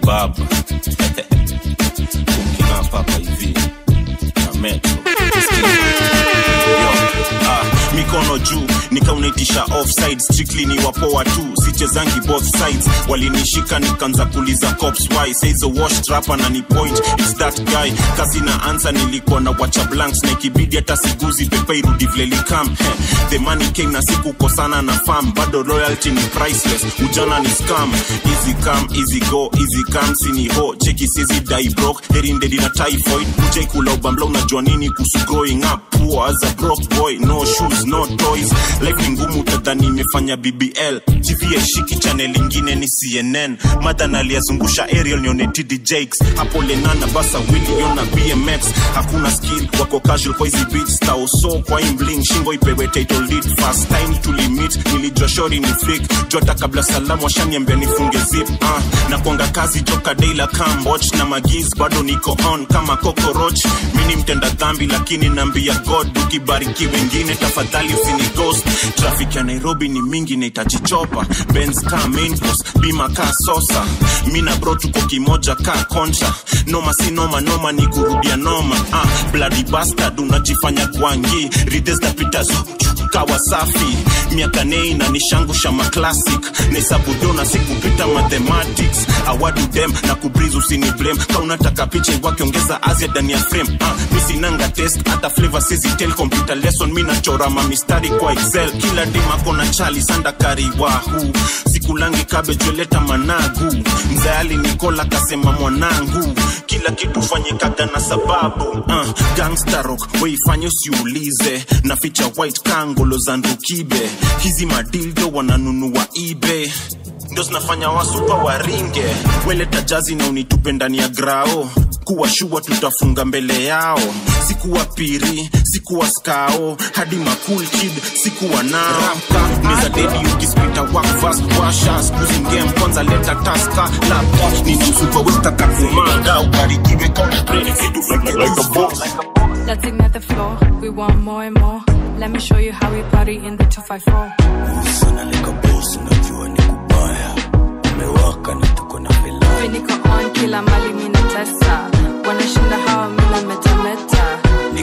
baba kukina papa hivi na metro Yo, ah, mikono juu nikaunaitisha offside strictly ni wapoa tu sichezangi both sides walinishika nikaanza kuliza cops why says a wash trapper na ni point it's that guy kazi na ansa nilikuwa na wacha blanks na ikibidi hata siguzi pepe irudi vile likam the money came na sikukosana na farm bado loyalty ni priceless ujana ni scam easy come easy go easy come sini ho cheki sizi die broke heri ndedi na typhoid ujai kula ubambla unajua nini kuhusu growing up poor as a broke boy no shoes no toys life ni ngumu tadhani imefanya bbl tv aishiki channel ingine ni cnn madhan aliyazungusha ariel nione td jakes hapo lenana basa wiliona bmx hakuna skill wako casual kwa hizi beats taoso kwa imbling shingo ipewe title lead first time tulimit nilijua shori ni freak jota kabla salamu washaniambia nifunge zip uh, na kuanga kazi joka daila camboch na magiz bado niko on kama cockroach mini mtenda dhambi lakini naambia god ukibariki wengine tafadhali usini ghost traffic ya nairobi ni mingi naitachichopa benz ka main force bima ka sosa mina bro tuko kimoja ka concha noma si noma noma ni kurudia noma ah, bloody bastard unajifanya gwangi rides tapita kawa safi miaka nei na nishangusha maclassic nesabudona sikupita mathematics awadu dem na kubriz usini blame ka unataka picha wakiongeza azia ndani ya frame ah, misinanga test hata flavor sizitel computer lesson mi nachora mamistari kwa excel kila dimako na chali sanda kariwahu sikulangi kabejoleta managu mzayali nikola kasema mwanangu kila kitu fanyikaga na sababu uh, gangstarok weifanye usiulize na ficha white kangolo za ndukibe hizi madildo wananunua ebay ndo zinafanya wasupa waringe weleta jazi na unitupe ndani ya grao kuwa shua tutafunga mbele yao sikuwa piri sikuwa skao hadi makul kid sikuwa nao Ramka, neza dedi ukispita wakfast washa skuzi ngem kwanza leta taska lapta ninausupa wetaka kumanga ubarikiwe kaupre vitu Let's ignite the floor. We want more and more. Let me show you how we party in the 254. Niko on kila mali mina tesa. Wanashinda hawa mina metameta.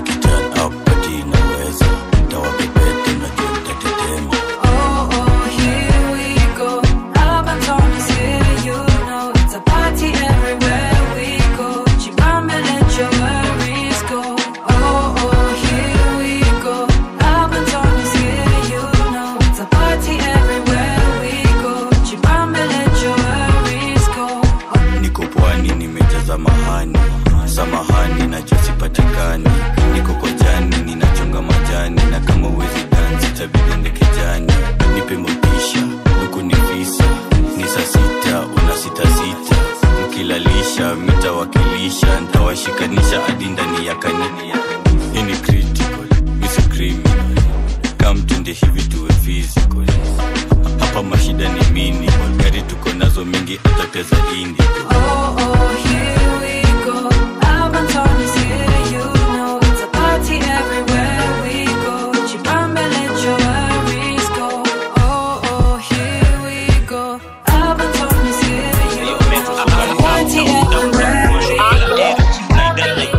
Oh, oh, here we go. Alabama is here, you know. It's a party everywhere we go. Chibamba, let your worries go. Oh, oh, here we go. Alabama is here, you know. It's a party everywhere we go. Chibamba, let your worries go. niko pwani nimejaza mahani samahani nachosipatikani niko kojani ninachonga majani na kama uwezi dansi tabidende kijani nipe motisha huku ni visa ni saa sita una sita sita mkilalisha mitawakilisha ntawashikanisha hadi ndani ya kanini hii ni critical isi criminal kamtende hivi tuwe physical hapa mashida ni mini gari tuko nazo mingi atateza indi Oh, oh, here we go. Alabama is here, you know. It's a party everywhere we go. Chibamba, let your worries go. Oh, oh, here we go. Alabama is here, you know. It's a party everywhere we go.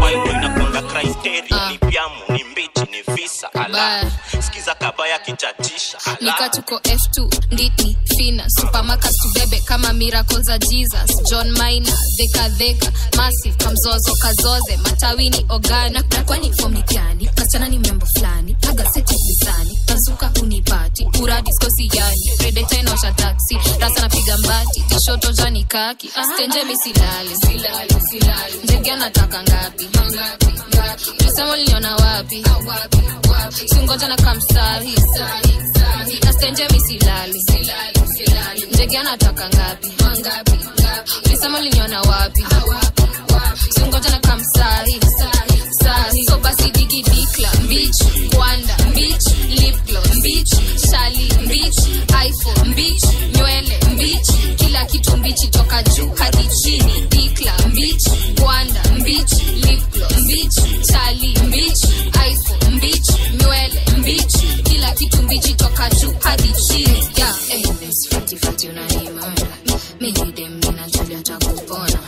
skiza kabaya kichatisha nika tuko f2 nditi fina supamakas tubebe kama miracle za jesus john mina dhekadheka massive kamzozo kazoze matawini ogana na kwani fom ni gani kasichana ni membo fulani agaseti mizani bazuka unipati uradiskosi yani redeta inaosha taksi rasa napiga mbati tishoto jani kaki stenje misilali ndege anataka ngapi lisema liniona wapi singoja na kamsahi nastenje misilali ndege anataka ngapi lisema liniona wapi singoja na kamsahi sahi so basi digi dikla mbich kwanda mbich lipglo mbich shali mbich iphone mbich nywele mbich kila kitu mbichi toka juu hadi chini dikla mbich kwanda mbich lipglo mbich shali mbich iphone mbich nywele mbich kila kitu mbichi toka juu hadi chini yeah. eh, fati fati unanimanga mimi dem ninajulia takupona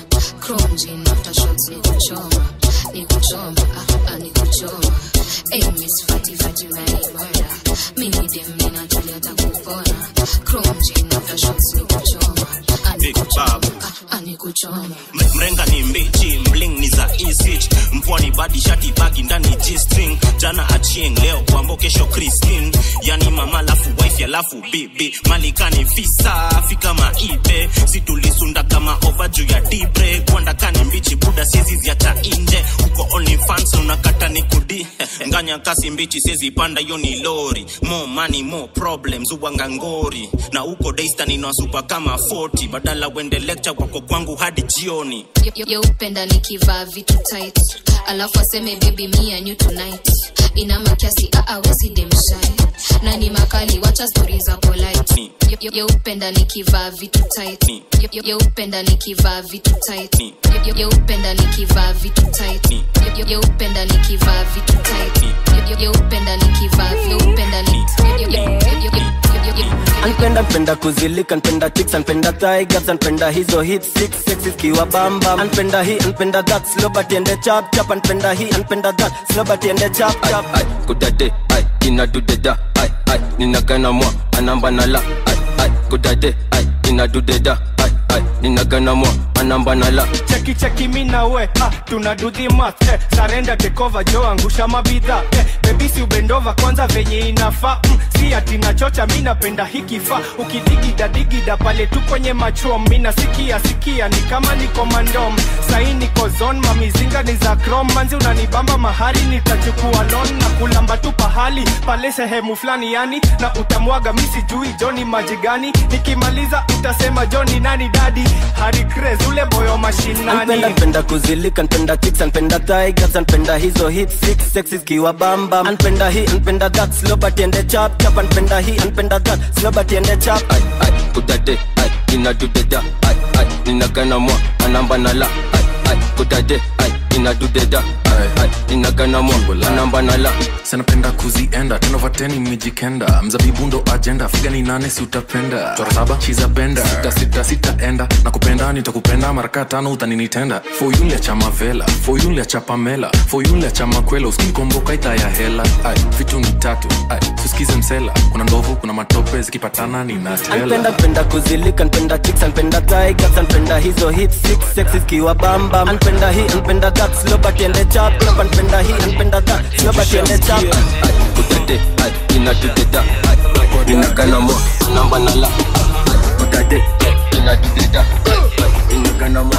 mali atakupona chrome chain after shots ni kuchoma Big Babu. anikuchoma M- mrenga ni mbichi mling ni za isich mpwani badi shati bagi ndani g-string jana achieng leo kwambo kesho christin yani mama lafu wife alafu bibi malikani fisa fika maibe situlisunda kama ova juu ya dibre kwandakani mbichi buda siezi ziacha inje uko only fans unakata ni kudi nganya kasi mbichi siezi panda hiyo ni lori more money more problems uwanga ngori na uko daystan inawasupa kama 40 badala wende lecture wako kwangu hadi jioni yeupenda nikivaa vitu tight alafu aseme baby me and you tonight ina makiasi aawezi demshai na ni makali wacha stori za polite Ye- ye- yeupenda nikivaa vitu tight Ye- ye- yeupenda nikivaa vitu tight Ye- ye- yeupenda nikivaa vitu tight Ye- ye- yeupenda nikivaa vitu tight Ye- ye- yeupenda nikivaa yeupenda ni ye- ye- ye- ye- ye- ye- ye- ye- anpenda npenda kuzilika npenda chicks anpenda tigers anpenda hizo hit six sexes kiwa bamba anpenda hii anpenda that slow but ende chap chap anpenda hii anpenda that slow but ende chap chap ai kudade ai inadudeda ai ai ninagana mwa anamba nala ai ai kudade ai inadudeda ai ai ninagana mwa anamba nala cheki cheki mi na we ah, tuna do the math eh, sarenda tekova jo angusha mabidha eh, bebisi ubendova kwanza venye inafaa mm, si ati nachocha mi napenda hikifaa ukidigida digida pale tu kwenye machom mi nasikia sikia ni kama niko mandom sahi niko zon mamizinga ni za krom manzi unanibamba mahari nitachukua lon na kulamba tu pahali pale sehemu fulani yani na utamwaga mi sijui joni maji gani nikimaliza utasema joni nani dadi hari Craze, ule boyo mashinani anpenda npenda kuzilika npenda chicks anpenda tigers anpenda hizo hit six sexes kiwa bamba anpenda hii anpenda that slow but ende chap chap anpenda hii anpenda that slow but ende chap ai ai kudade ai inadudeda ai ai ninagana mwa anamba nala ai ai kudade ai inadudeda ai ai ninagana mwa anamba nala sanapenda kuzienda tenovateni mijikenda mzabibu ndo ajenda figa ni nane si utapenda chora saba chiza benda sita sita sitaenda na kupenda nitakupenda maraka tano utaninitenda foyunlia cha mavela foyunlia cha pamela foyunlia cha makwela uskinikomboka ita ya hela ai vitu ni tatu ai susikize msela kuna ndovu kuna matope zikipatana anpenda ninatela npenda kuzilika npenda chicks anpenda tigers anpenda hizo hit six sexes kiwa bamba anpenda hii anpenda that slow but ende chap chap anpenda hii anpenda that slow but ende chap ai kudade ai inadudeda ai ai ninagana mwa anamba nala ai kudade ai inadudeda ai ai ninagana mwa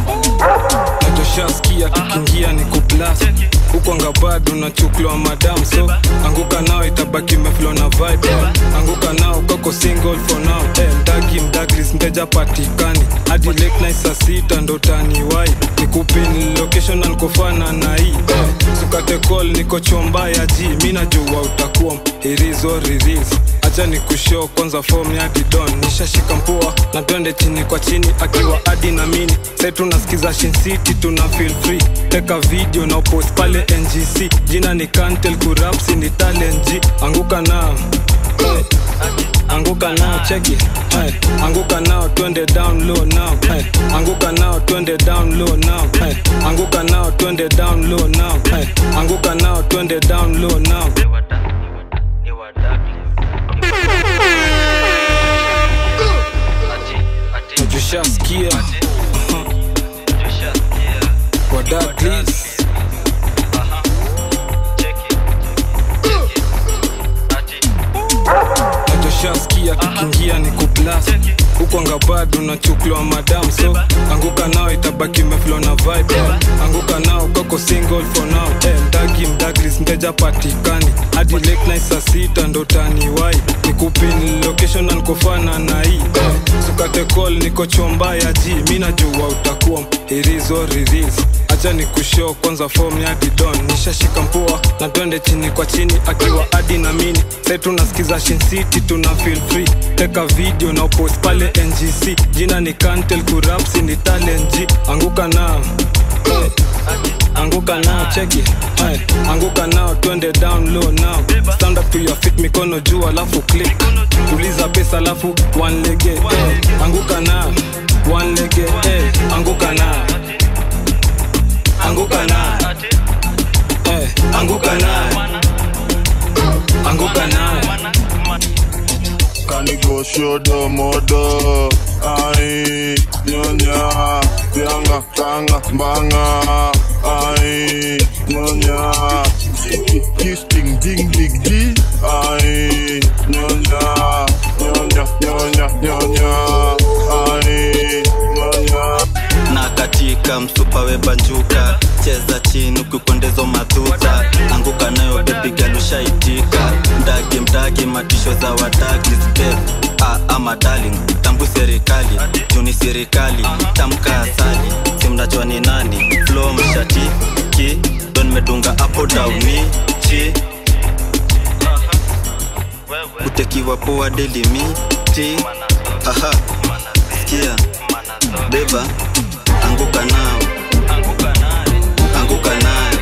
nachoshaskia kikiingia ni kuplas huko anga bado nachuklwa madam so anguka nao itabaki meflo na vibe anguka nao kako single for now eh, mdagi mdaglis mteja patikani hadi late night saa sita ndo taniwai nikupin location na nikofana na hii eh, sukate call niko chomba ya ji mi najua utakuwa irizo riris acha ni kushow kwanza form ya didon nishashika mpua na twende chini kwa chini akiwa adi na mini sai tunasikiza Shin City tuna feel free teka video na upost pale ngc jina ni kantel kurapsi ni talent G anguka nao hey. anguka nao cheki hey. anguka nao twende down low now hey. anguka nao twende down low now hey. anguka nao twende down low now hey. anguka nao twende down low now najushaskia wadaklis najoshaskia kikiingia ni kuplas huko anga bado nachuklwa madam so anguka nao itabaki meflo na vibe anguka nao kako single for now eh, mdagi mdaglis mteja patikani hadi late night saa sita ndo taniwai nikupin location na nikofana na hii eh, sukate call niko chomba ya ji mi najua utakuwa irizo riris acha ni kushow kwanza form ya didon nishashika mpua na twende chini kwa chini akiwa adi na mini sai tunasikiza Shin City tuna feel free teka video na upost pale ngc jina ni kantel kurapsi ni talent G anguka nao hey. anguka nao cheki hey. anguka nao twende down low now stand up to your feet mikono juu alafu click tuliza pesa alafu one lege hey. anguka nao one lege hey. anguka nao anguka nao hey. anguka nao anguka nao kanigoshodo modo ai nyonya vyanga kanga mbanga ai nyonya kisting ding dig di ai nyonya nyonya nyonya nyonya ai nyonya na katika msupa webanjuka cheza chini ukikondezo madhuta anguka nayo bebigalushaitika mdagi mdagi matisho za wadagi step ah, ama darling tambu serikali juni serikali tamka asali simnajua ni nani flo mshati ki don medunga apo dauni chi kutekiwa poa delimiti haha sikia beba anguka nao anguka nayo anguka nayo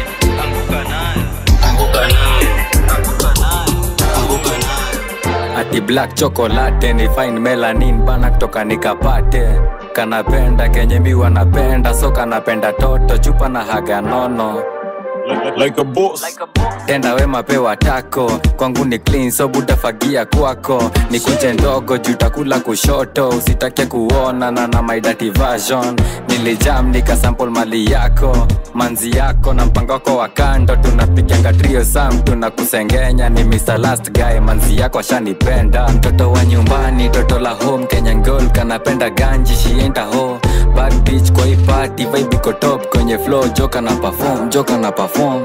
anguka nayo ati black chocolate ni fine melanin bana kutoka nikapate kanapenda kenye mi wanapenda so kanapenda toto chupa na haga nono like, like a boss tenda wema pewa tako kwangu ni clean so butafagia kwako ni kunje ndogo jutakula kushoto usitake kuona na na my dirty version nilijam nikasample mali yako manzi yako na mpango wako wa kando tunapiganga trio sam tunakusengenya ni Mr. last guy manzi yako ashanipenda mtoto wa nyumbani toto la home Kenyan girl kanapenda ganji shienda ho bad bitch kwa hii party vibe iko top kwenye flow joka na perform joka na perform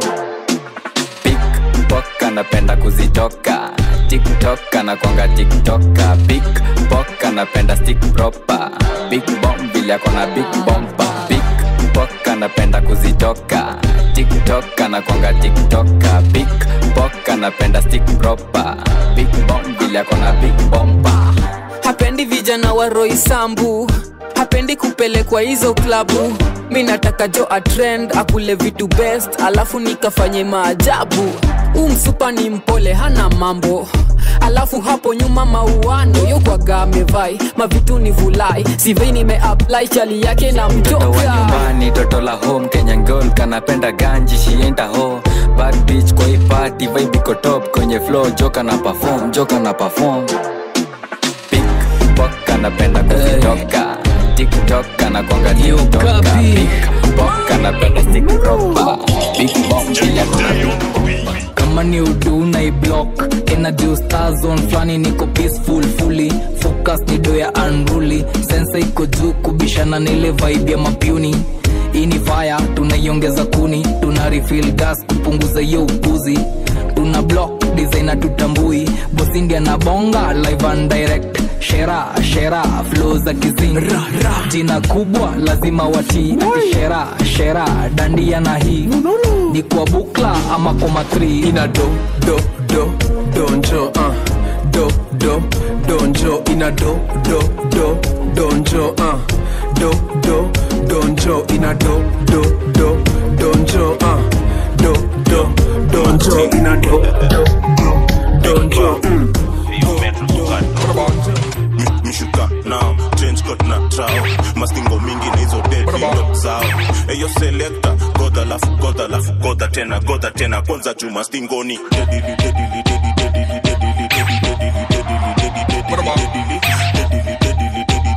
pickpock anapenda kuzitoka tiktok anakwanga tiktoka pickpock anapenda stick proper big bomb vile akona big bomba pickpock anapenda kuzitoka tiktok anakwanga tiktoka pickpock anapenda stick proper big bomb vile akona big bomba hapendi vijana wa roisambu hapendi kupelekwa hizo klabu mi nataka jo atrend akule vitu best alafu nikafanye maajabu huu msupa ni mpole hana mambo alafu hapo nyuma mauano yokwaga amevai mavitu ni vulai sivei nimeapply chali yake na mtoto wa mtoka nyumbani toto la home kenyan girl kanapenda ganji shienda ho bad bitch kwa hii party vibe iko top kwenye flow joka na perform joka na perform pickpock anapenda kuzitoka tiktok anakwanga tiktoka pickpock anapenda stick proper big bomb bila kuna big kama ni udu na iblock energy star zone flani niko peaceful fully focus ni do ya unruly sensa iko juu kubishana nile vibe ya mapuni hii ni fire tunaiongeza kuni tuna refill gas kupunguza hiyo upuzi tuna block designer tutambui bosindia na bonga live and direct shera shera flow za kizing jina kubwa lazima watii ati shera shera dandia na hii ni kwa bukla ama koma 3 ina do do do donjo uh. do do donjo ina do do do donjo uh. do do donjo ina do do do donjo uh. do do donjo ina do do do donjo mm. mshuka nao change coat na trao mastingo mingi na hizo dedindo zao eyo selekta godha lafu godha lafu godha tena godha tena kwanza juu mastingoni dedili dedili dedili dedili dedili dedili dedili dedili dedili dedili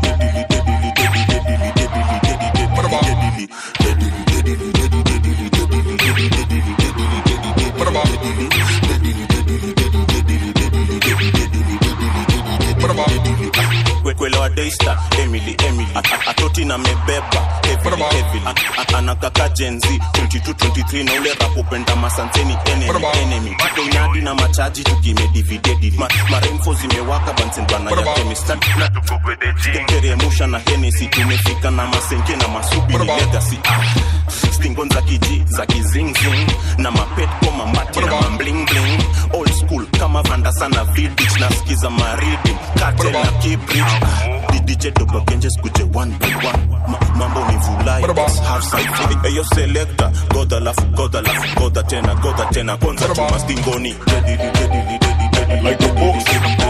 kwelewa daystar emily emily A- a- atoti na mebeba heavily heavily A- a- anakaka jenzi 2223 na ule rapopenda masanseni enemy enemy tunyadi na machaji tukimedividedi Ma, maremfo zimewaka bansen bana ya kemista na tukogedejiengeremusha na henesi tumefika na masenke na masubi ni legacy ah. stingon za kiji za kizingzing na mapet koma mati na mamblingling old school kama vanda sana vidich nasikiza maridi kate na kibridge didije dobagenje skuje one by one Ma, mambo ni vulai half side eyo selector goda lafu goda lafu goda tena goda tena kwanza chuma stingoni dedili dedili dedili like a boss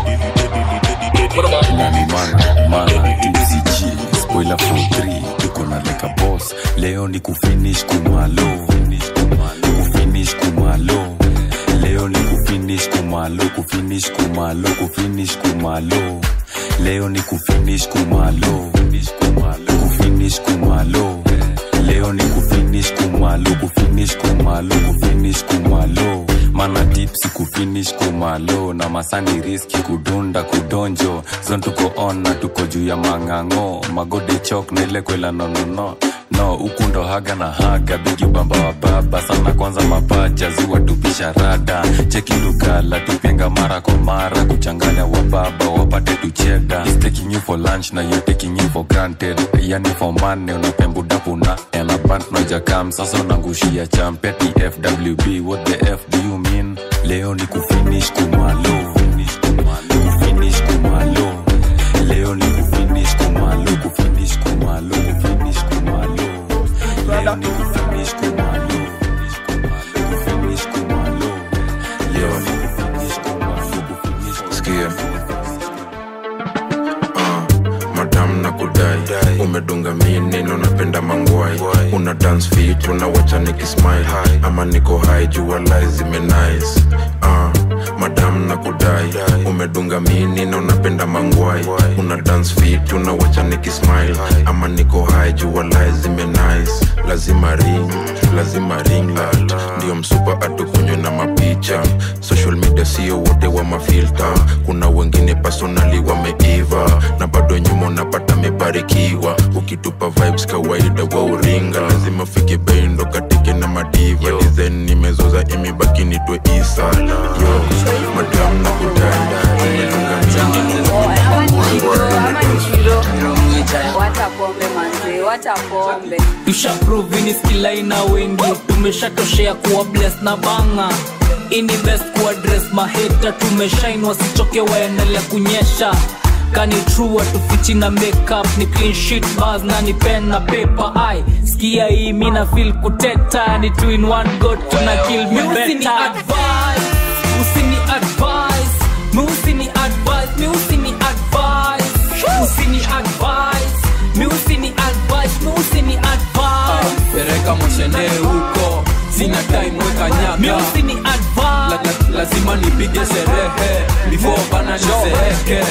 nani mana mana tcg spoiler for 3 tuko na like a boss leo ni kufinish kumalo kufinish kumalo leo ni kufinish kumalo kufinish kumalo kufinish kumalo kumalo leo ni kufinish kumalo kufinish kumalo leo ni kufinish kumalo kufinish kumalo kufinish kumalo mana tipsi kufinish kumalo na masani riski kudunda kudonjo zon tuko on na tuko juu ya mang'ang'o magode chok na ile kwela nonono no huku ndo haga na haga bigi bamba wa baba sana kwanza mapacha ziwa tupisha rada cheki lugala tupenga mara kwa mara kuchanganya wa baba wapate tucheda He's taking you for lunch na you taking you for granted yani for money unapembudapuna elabant nojakam sasa unangushia champeti fwb what the f do you mean leo ni kufinish kumalo kufinish kumalo leo ni kufinish kumalo kufinish kumalo kufinish kumalo leo ni kufinish kumalo kufinish kumalo leo ni kufinish kumalo kufinish sikia Ah, madam na kudai umedunga minino napenda mangwai una dance fit unawacha nikismile ama niko hai jua lai zimenice Ah, madam na kudai umedunga minino napenda mangwai una dance fit unawacha nikismile ama niko hai jua lai zimenice lazima ring lazima ring light ndio msupa atukunywe na mapicha social media sio wote wa mafilta kuna wengine personali wameiva na bado nyuma unapata mebarikiwa ukitupa vibes kawaida wa uringa lazima fike bendo katike na madiva design nimezoza imebaki nitwe isa yo madam na kudai umelunga Wacha pombe manze, wacha pombe. tushaprovini skilaina wengi tumeshatoshea kuwa bles na banga ini best kuwa dress maheta tumeshain wasichoke waendelea kunyesha kani true watufichi na makeup ni clean sheet bars na ni pen na paper ai skia hii mina feel kuteta ni two in one go tuna kill me better advice usini advice mi usini advice mi usini advice usini advice mi usini advice mi usini advice pereka moshene huko sina time weka nyaka mi usini advice la, la, lazima nipige sherehe before bana nizeeke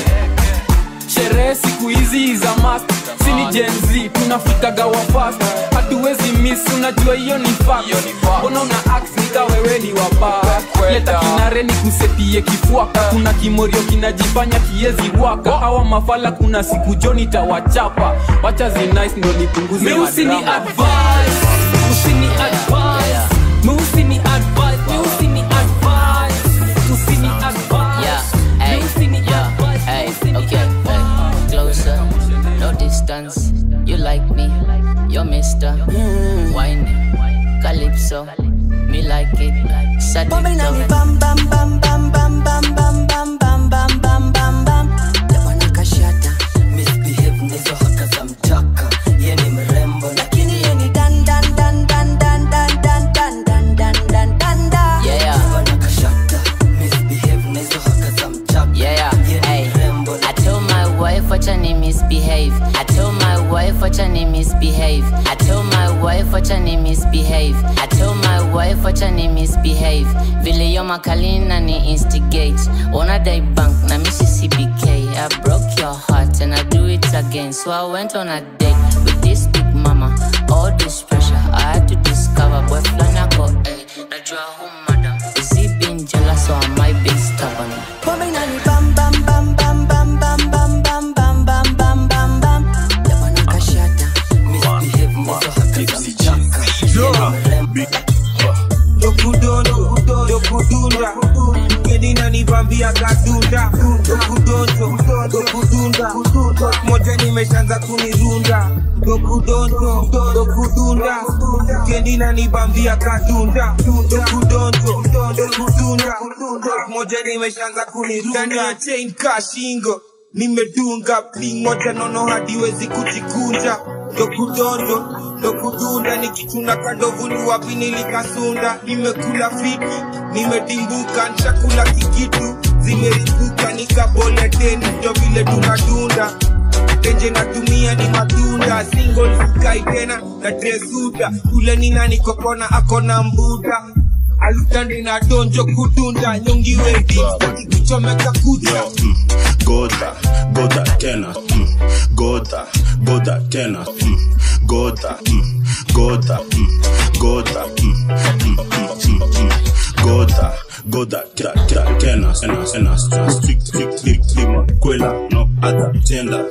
sherehe siku hizi za mast sini jenz tunafikaga wa fast hatuwezi miss unajua hiyo ni fact mbona una ax nika wewe ni wapa leta kinare ni kusetie kifuaka kuna kimorio kinajifanya kiezi waka hawa mafala kuna siku joni tawachapa wacha zinice ndo nipunguze mi usini madrama. advice usini advice mi usini advice mi usini advice usini advice Yeah, hey, yeah, hey, okay, hey, closer, no distance. You like me, you're Mister. Whiny, Calypso, me like it. Bombe na ni Sadicto. bam bam bam bam bam bam bam bam bam bam bam bam bam Jabana kashata misbehave nizo haka za mtaka Ye ni mrembo lakini ye ni dan dan dan dan dan dan dan dan dan dan dan dan dan Yeah. Jabana kashata misbehave nizo haka za mtaka Yeah, hey. I told my wife what your name misbehave. I told my wife what your name misbehave. I told my wife what your name misbehave. I told my wife what your name misbehave. Vile yo makalina ni instigate. Wanna die bank na missy CBK. I broke your heart and I do it again. So I went on a date with this big mama. All this pressure I had to discover. Boy, flana go, eh. Najua who madam. Is he being jealous or am I being stubborn? Bombe na ni bam bam bam bam bam bam bam bam bam bam bam bam bam Jabana kashata misbehave nizo haka za mtaka Ye ni mrembo dokudondo dokudunda kedina nivambia kadunda dokudonzo dokudunda moja nimeshanza kunirunda dokudonzo dokudunda kedina nivambia kadunda dokudonzo dokudunda moja nimeshanza kunirunda chain kashingo nimedunga bling moja nono hadiwezi kujikunja dokudondo dokudunda nikituna kandovu ni wapi nilikasunda nimekula fiti nimedimbuka nchakula kikitu zimeripuka nikabole teni ndo vile tunadunda tenje natumia ni matunda single sikai tena na tresuda ule nina nikokona akona mbuda alutandi na donjo kudunda nyongiwedi kichomeka kucha godha godha tena mm. godha godha tena mm. godha mm. godha mm. godha mm. mm, mm, mm, mm. godha godha ta- ta- tena tena tena strict strict strictly makwela no other tender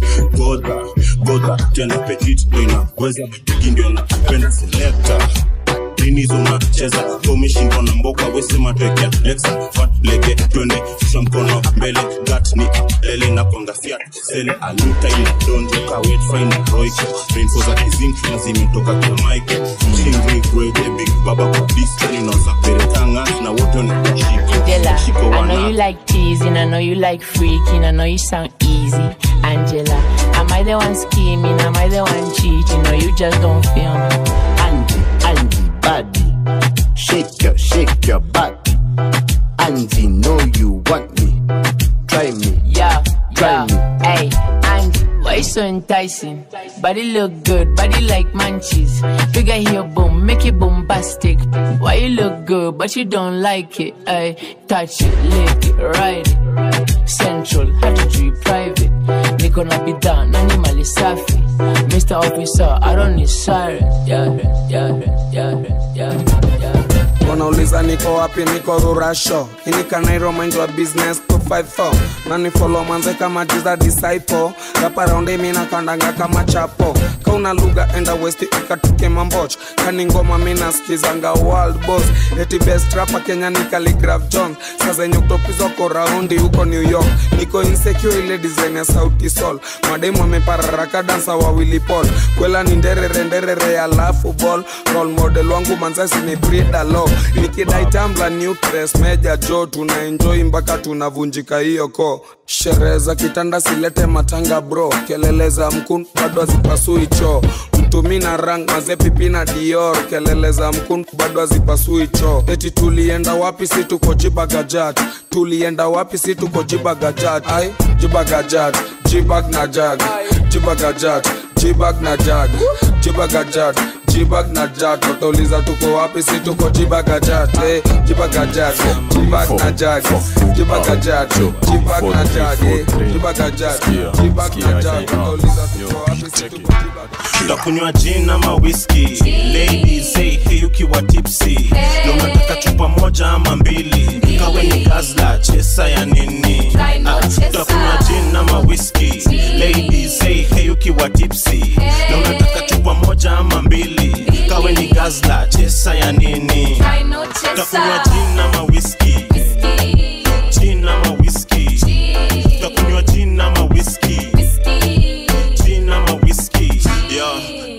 godha godha tena petit inaweza bigi ndio napenda selector linizo unacheza umeshindwa na mboka wesema twekea lexa fat lege twende shusha mkono mbele gat ni lele na kwanga fiat sele aluta ina donjoka wet fine roike rainfo za kizing na zimetoka kwa mike chingri grade big baba kwa disco inaweza perekanga na wote ni Angela, shiko I know wana you like teasing, I know you like freaking, I know you sound easy. Angela, am I the one scheming? Am I the one cheating? Or you just don't feel me? Angie, Angie, body. Shake your, shake your body. Angie, know you want me. Try me. Yeah, Try yeah. me. Hey, and why you so enticing? Body look good, body like munchies. Figure here, boom, make it bombastic. Why you look good, but you don't like it? Hey, touch it, lick it, ride it. Central, had to treat private. Niko na bidhaa na ni mali safi. Mr. Officer, I don't need siren. Yeah, yeah, yeah, yeah, yeah. wanauliza niko wapi niko rurasho inikanairo mind wa business 254 nani follow manze kama jiza disciple rapa raundi mina kandanga kama chapo kauna lugha enda west ikatuke mamboch kani ngoma mina skizanga world boss eti best rapa kenya ni Khaligraph jones saa zenye kutopizwa ko raundi huko new york niko insecure ile design ya sauti sol mademu amepararaka dansa wawili pol kwela ni nderere nderere alafu ball role model wangu manzasi ni Frida Lo nikidai tambla nucleus meja jo tuna enjoy mpaka tunavunjika hiyo ko sherehe za kitanda silete matanga bro kelele za mkun bado hazipasui choo mtumi na rang mazepipi na dior kelele za mkun bado hazipasui choo eti tulienda wapi si tuko jibagajat tulienda wapi si tuko jibagajat ai jibagajat jibag na jag jibagajat jibag na jag jibagajat jibag na jat watauliza tuko wapi si tuko jibagajat eh, jibagajat jibag na jag jibagajat jibag na jag eh, jibagajat jibag na jag watauliza tuko wapi si tuko tutakunywa gin ama whisky ladies say hey ukiwa tipsy na unataka chupa moja ama mbili kawe ni gazla chesa ya nini Ah, tutakunywa gin ama whisky ladies say hey ukiwa tipsy na unataka chupa moja ama mbili kawe ni gazla chesa ya nini tutakunywa gin ama whisky gin ama whisky tutakunywa gin ama whisky gin ama whisky yeah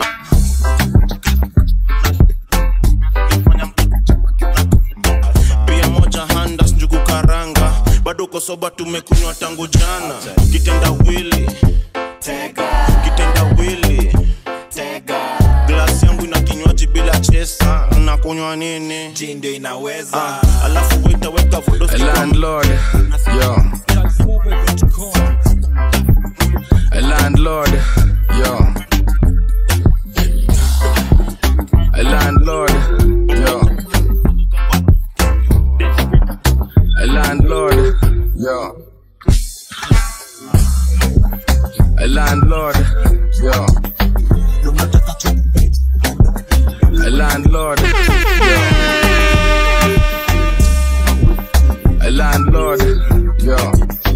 pia moja handas njugu karanga bado uko soba tumekunywa tangu jana kitenda wili kitenda wili glasi yangu ina kinywaji bila chesa nakunywa nini ndio inaweza ah, alafu wetaweka landlord yo a landlord yo a landlord yo a landlord yo a landlord yo a landlord yo a landlord yo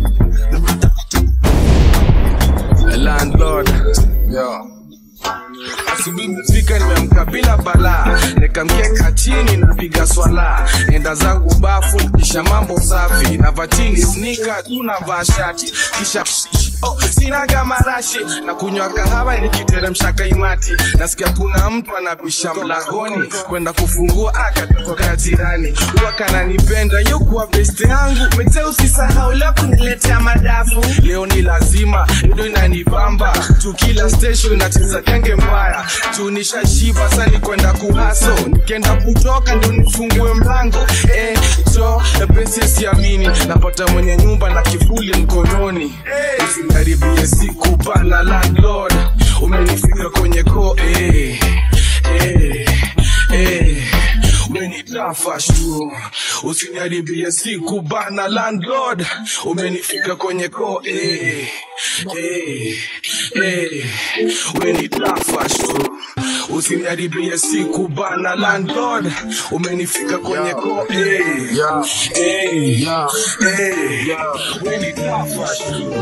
a landlord yo asubuhi mzika nimeamka bila balaa nikamkeka chini napiga swala enda zangu bafu kisha mambo safi navaa chini snika tunavaa shati kisha Oh, sinaga marashi na kunywa kahawa nikiteremsha kaimati nasikia kuna mtu anapisha mlangoni kwenda kufungua akatoka jirani huwa kananipenda yokuwa beste yangu mete usisahau leo kuniletea madafu leo ni lazima ndo inanibamba tu kila station inacheza genge mbaya tu nishashiba sani kwenda kuhaso nikienda kutoka ndo nifungue mlango eh, jo pesi siamini napata mwenye nyumba na kivuli mkononi eh, usikaribie siku bana landlord umenifika kwenye ko eh, eh, eh. umenitafash tu usiniharibie siku bana landlord umenifika kwenye ko eh, eh, eh, umenitafash tu usiniharibie siku bana landlord umenifika kwenye ko eh, eh, eh, umenitafash tu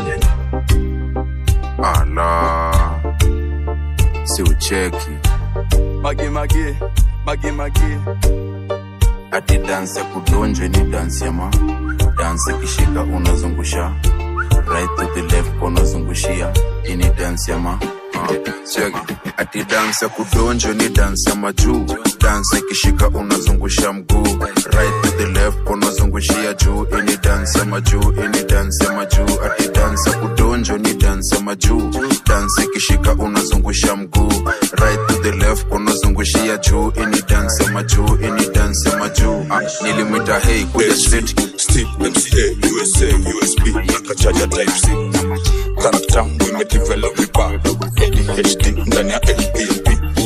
ala si ucheki mage mage mage mage ati dansi ya kudonjwe ni dansi ya ma dansi kishika unazungusha right to the left unazungushia ini dansi ya ma Cheki. ati dansi ya kudonjwe ni dansi ya majuu dansi ikishika unazungusha mguu right to the left unazungushia juu ini dansi ya majuu ini dansi ya majuu ati dansi ya kudonjwa ni dansi ya majuu dansi ikishika unazungusha mguu right to the left unazungushia juu ini dansi ya majuu ini dansi ya majuu ah, nilimwita hei kuja straight Steve MCA USA USB nakachaja type C character imedevelop vibaya ADHD ndani ya LPMP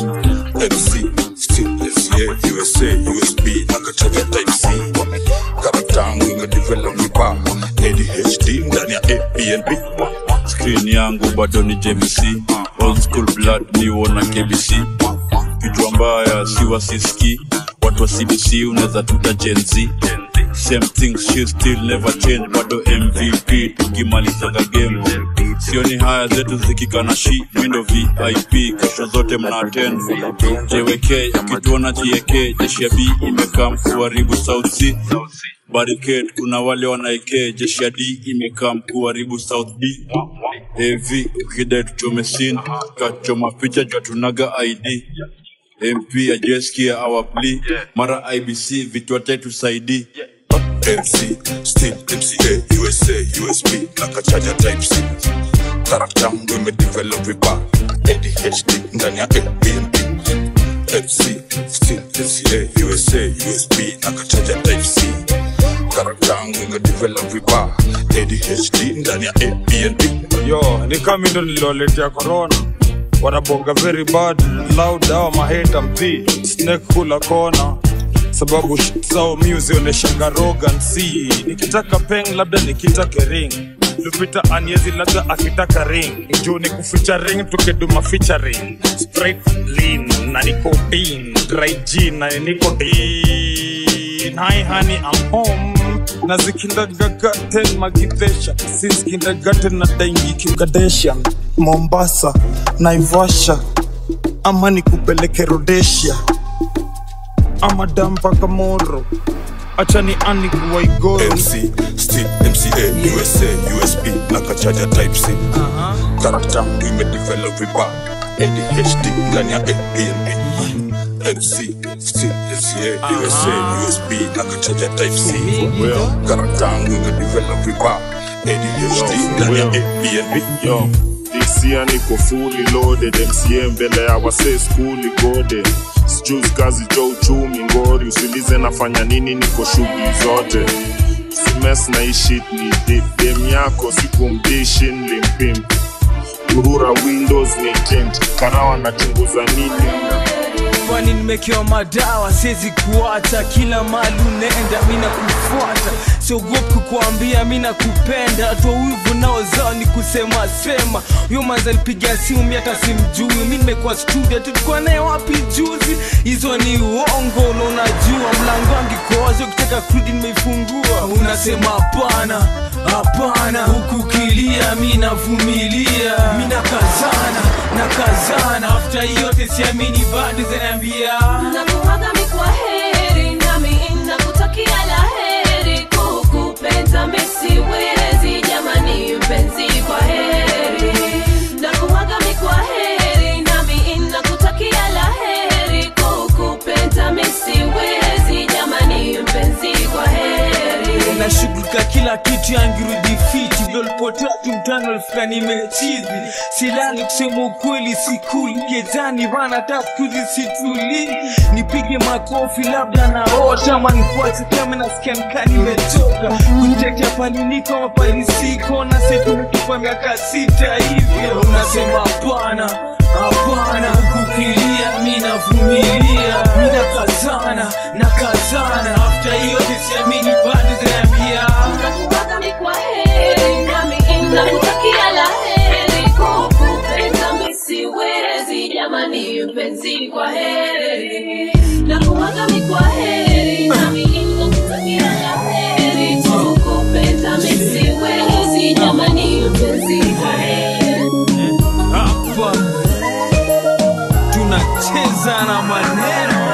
MC Steve MCA USA USB nakachaja type C character imedevelop vibaya ADHD ndani ya APNP screen yangu bado ni jvc old school blood niwona kbc kichwa mbaya si wasiski watu wa cbc unaweza tuta jenz same thing she still never change bado mvp tukimalizaga game sioni haya zetu zikikana shi mindo vip kesho zote mna attend jwk ukituona jek jeshi ya b imekaa mkuharibu south sea barricade kuna wale wanaekee jeshi ya d imekaa mkuharibu south b av ukidai tuchome sin kachoma picha jwa tunaga id mp ajeskia awapli mara ibc vitu tusaidii MC Steve MCA USA USB nakachaja type C character imedevelop vibaya ADHD ndani ya APNP MC Steve MCA USA USB nakachaja type C character imedevelop vibaya ADHD ndani ya APNP yo ni kama ndo niliwaletea corona wanabonga very bad loud au maheta mpi snake kula kona sababu shit zao mi uzionyeshanga rogancy nikitaka peng labda nikitake ring lupita aniezi labda akitaka ring juu ni kuficha ring tukeduma featuring straight lean na niko bean dry gin na niko dean hi honey I'm home na zikindagagaten magidesha since kindergarten na daingi kikadesha mombasa naivasha ama nikupeleke rodesia ama dampaka moro acha ni ani kuwaigoro MC Steve MCA USA USB nakachaja type C character imedevelop vibaya ADHD ndani ya APNP MC Steve MCA USA USB nakachaja type C character imedevelop vibaya ADHD ndani ya APNP yo disia niko fully loaded mca mbele ya wase skuli gode sijui kazi jo uchumi ngori usilize nafanya nini niko shughuli zote simes na ishit ni dip dem yako sikumdishi nlimpim kurura windows ni tent karawa nachunguza nini kwani nimekewa madawa siwezi kuacha kila mali unaenda mi nakufuata siogopi kukuambia mi nakupenda toa wivu nao zao ni kusema sema huyo manza alipiga simu mi hata simjui mi nimekuwa studio tulikuwa naye wapi juzi hizo ni uongo na unajua mlango wangu iko wazi ukitaka kurudi nimeifungua unasema hapana hapana huku kilia mi navumilia mi nakazana nakazana afta yote siamini bado zinaambia nakuaga mikwa heri nami nakutakia la heri kukupenda misiwezi jamani mpenzi kwa heri nakuaga mikwa heri nami nakutakia la heri kukupenda misiwezi jamani mpenzi kwa heri nashughulika kila kitu yangirudi fiti lolipotatu mtano alifika nimechizi silali kusema ukweli sikuli gezani bana takuzi situli nipige makofi labda naota ama nifuate kama nasikia nikaa nimetoka kutetea paliniko mapalisiko na setumetupa miaka sita hivyo unasema hapana hapana huku ukilia mi navumilia mi nakazana nakazana afta hiyo tisiamini bado zinaambia Nakuaga mi kwa heri, nami nakutakia la heri. Kukupenda mi siwezi, jamani mpenzi, kwa heri. Nakuaga mi kwa heri, nami nakutakia la heri. Kukupenda mi siwezi, jamani mpenzi, kwa heri. hapa tunacheza na maneno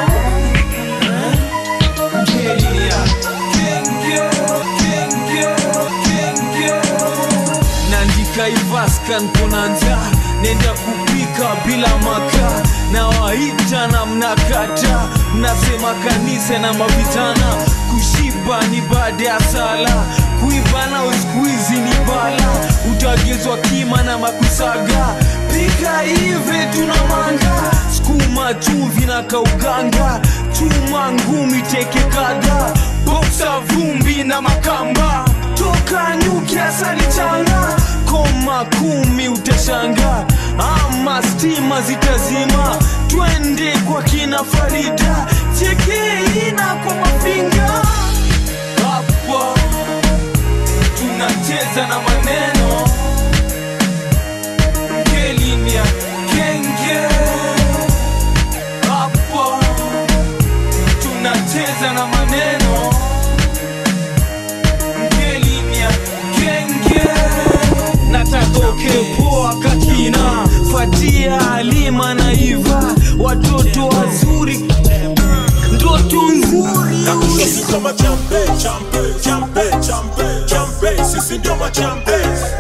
Ngelia, kenge, kenge, kenge. naandika ivaskan kuna njaa nenda kupika bila makaa na waita na mnakata mnasema kanisa na mavitana kushiba ni baada ya sala kuiva na uskuizi ni bala utagezwa kima na makusaga pika hivi tuna manga skuma chumvi na kauganga chuma ngumi teke kadha boksa vumbi na makamba toka nyuki asali changa koma kumi utashanga ama stima zitazima twende kwa kina farida chekeina kwa mafinga hapa tunacheza na maneno ngelinia kenge hapa tunacheza na maneno ngelinia kenge nataka ukepoa kakina fatia halima na iva watoto wazuri ndoto nzuri Sisi ndio machampe, champe, champe, champe, champe. Sisi ndio machampe.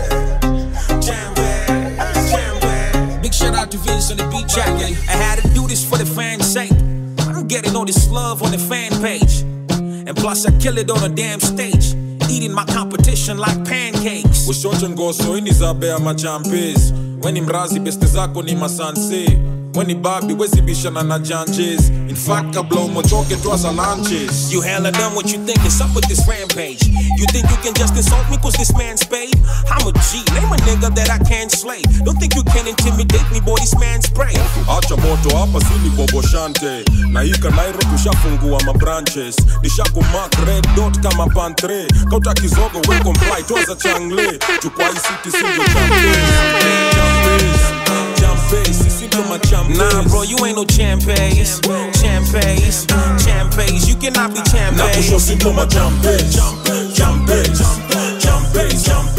Big shout out to Vince on the beat track. I had to do this for the fans' sake. I'm getting all this love on the fan page. And plus, I kill it on a damn stage. Eating my competition like pancakes. ushote ngoso ini za bea machampes weni mrazi beste zako ni masanse weni babi wezibishana na janjes in fact kabla umotoke twaza lanches You hella done what you think is up with this rampage. You think you can just insult me cause this man's paid? I'm a G, name a nigga that I can't slay. Don't think you can intimidate me, boy, this man's spray. acha moto hapa sini boboshante na hika nairo tushafungua mabranches nishakumak red dot kama pantre kauta kizogo we comply twaza changle chukwai city sindio champes champes sisi ndio machampes Nah, bro, you ain't no champes. Champes, champes, you cannot be na kusho champes. sindio machampes champes champes champes